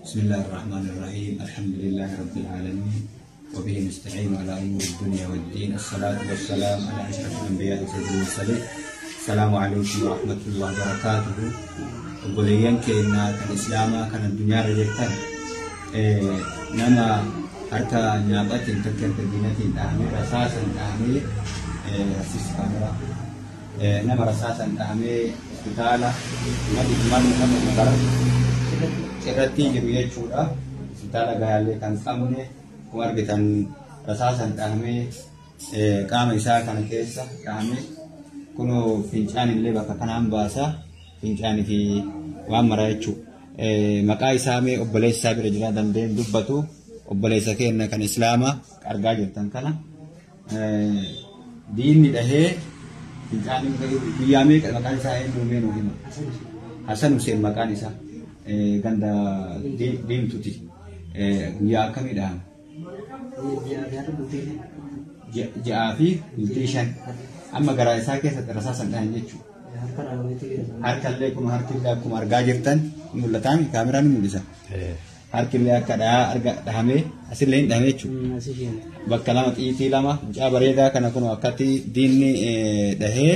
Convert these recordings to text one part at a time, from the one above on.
بسم الله الرحمن الرحيم الحمد لله رب العالمين وبه نستعين على امور الدنيا والدين الصلاه والسلام على اشرف الانبياء وسيد المرسلين السلام عليكم ورحمه الله وبركاته obboleeyyan keenya kan islaamaa kan addunyaa irra jirtan nama harka nyaaphatiin tokkeen tabbinatiin dhahamee rasaasan dhahamee rasiis kaamera nama rasaasan dhahamee hospitaala madhimman nama magara irratti jiru jechuudha. Hospitaala gayaallee kan qabne kuma argitan rasaasan dhahamee qaama isaa kana keessa dhahamee kunoo fincaan illee bakka kanaan baasa fincaanii fi waan maraa jechuudha. Maqaa isaa mee obboleessa isaa bira jira dandeen dubbatu obboleessa keenya kan islaamaa argaa jirtan kana diinni dhahee fincaanii guyyaa meeqa maqaan isaa eenyu meenuu hima. Hasan Hussein maqaan isaa. ganda deemtuti guyyaa akkamii dhahama? Ja'aa fi bultii shan amma garaa isaa keessatti rasaasan dhahan jechuudha. Harkallee kun harkillee akkuma argaa jirtan mul'ataa kaameraan mul'isa. Harkillee akka dhahamee asillee hin dhahame jechuudha. Bakka lama xiitii lama mucaa bareedaa kana kun akkatti diinni dhahee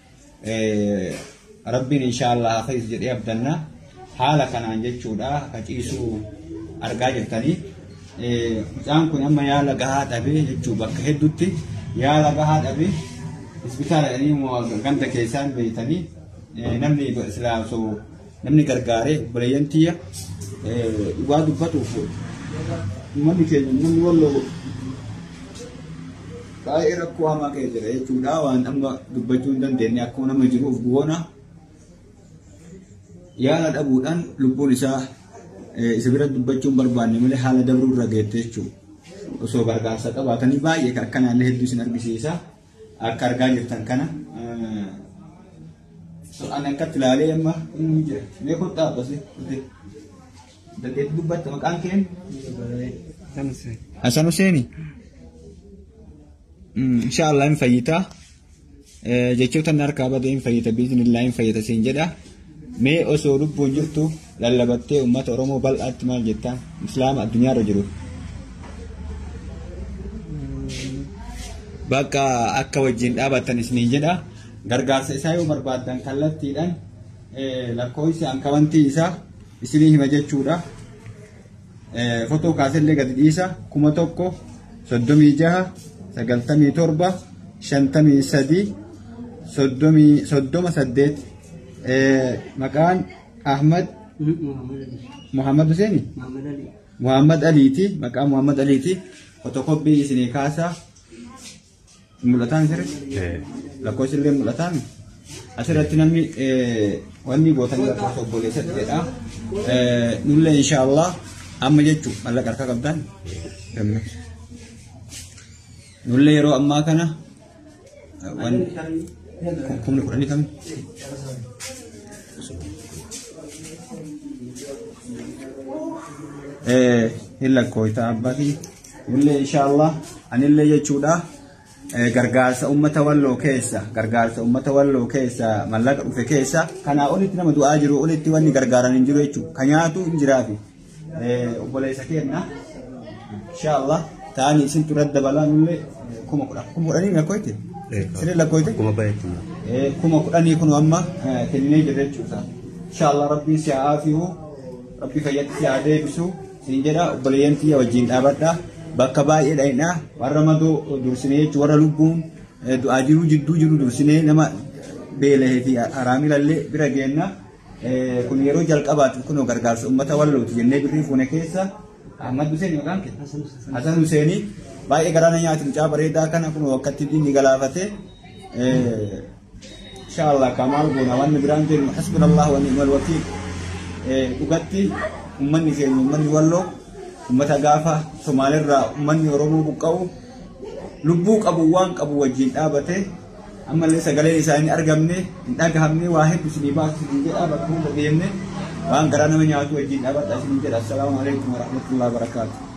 rabbiin inshaallah hafayis jedhee abdannaa. haala kanaan jechuudha akka ciisuu argaa jirtanii mucaan kun amma yaala gahaa dhabee jechuu bakka hedduutti yaala gahaa dhabee hospitaala dhanii ganda keessaan beeytanii namni islaamsoo namni gargaaree obboleeyyan tiyya dhugaa dubbatuuf uummanni keenya namni walloo baay'ee rakkoo hamaa ka'e jira jechuudha waan amma dubbachuu hin dandeenye akkuma nama jiruuf goona yaala dhabuudhaan lubbuun isaa isa bira dubbachuun barbaanne malee haala dabruu irra geette jechuudha. Osoo gargaarsa qabaatanii baay'ee kan akkanaallee hedduu isin argisiisa. Akka argaa jirtan kana. Ani akkatti ilaalee amma inni jira. Mee kun dhaabbase. Dandeetti dubbatta maqaan keen? Hasan Huseeni. Inshaallah hin fayyitaa. Jechoota inni harkaa badee hin fayyita biizinillaa hin fayyita siin jedha. mee osoo lubbuun jirtu lallabattee uummata oromoo bal'aatti maal jettaan islaama addunyaarra jiru. Bakka akka wajjin dhaabattan isiniin jedha gargaarsa isaa yoo barbaaddan kallattiidhaan lakkoofsi hankawantii isaa isinii hima jechuudha. Fotoo kaasellee gadi dhiisa kuma tokko soddomii jaha sagaltamii torba shantamii sadii soddomii soddoma saddeet maqaan Ahmad Muhammad Huseeni Muhammad Aliiti maqaa Muhammad Aliiti fotokopii isinii kaasaa mul'ataan sirri lakkoofsi illee mul'ataan asirratti namni wanni gootanii lakkoofsa obboleessa jedha nullee inshaallah amma jechuu mallaqa harkaa qabdan nullee yeroo ammaa kana kumni kudhanii kamni hin lakkooyta abbaatii illee inshaallah anillee jechuudha gargaarsa ummata walloo keessa gargaarsa ummata walloo keessa mallaqa dhufe keessa kanaa olitti nama du'aa jiru olitti wanni gargaaran hin jiru jechuudha ka nyaatu hin jiraafi obboleessa kenna inshaallah ta'anii isin turat dabalaa nullee kuma kudha kuma kudhanii lakkooyte sirrii lakkooyte kuma baay'eetu kuma kudhanii kun amma kennee jirra jechuudha inshaallah rabbiin si haa afiyu rabbi fayyatti si haa deebisu siin jedha obboleeyyan tiyya wajjin dhaabadha bakka baay'ee dha'inaa warra madoo dursinee jechuun warra lubbuun du'aa jiruu jidduu jiru dursinee nama beelahee fi haraamilallee bira geenna kun yeroo jalqabaatiif kunoo gargaarsa uummata wallooti jennee birrii fuune keessa Ahmad Hussein maqaan kee Hasan Husseini baay'ee garaana nyaati mucaa bareedaa kana kunoo akkatti diinni galaafate inshallah kamaal goona wanni biraan jennu hasbunallah wa ni'mal wakiil dhugatti ummanni keenya ummanni walloo ummata gaafa somaaliirraa ummanni oromoo buqqa'u lubbuu qabu waan qabu wajjin dhaabate ammallee sagaleen isaa hin argamne hin dhagahamne waa hedduu isinii baasu isin jedha bakka hunda deemne waan garaa nama nyaatu wajjin dhaabadha isin jedha assalaamu alaikum warahmatullahi wabarakaatuh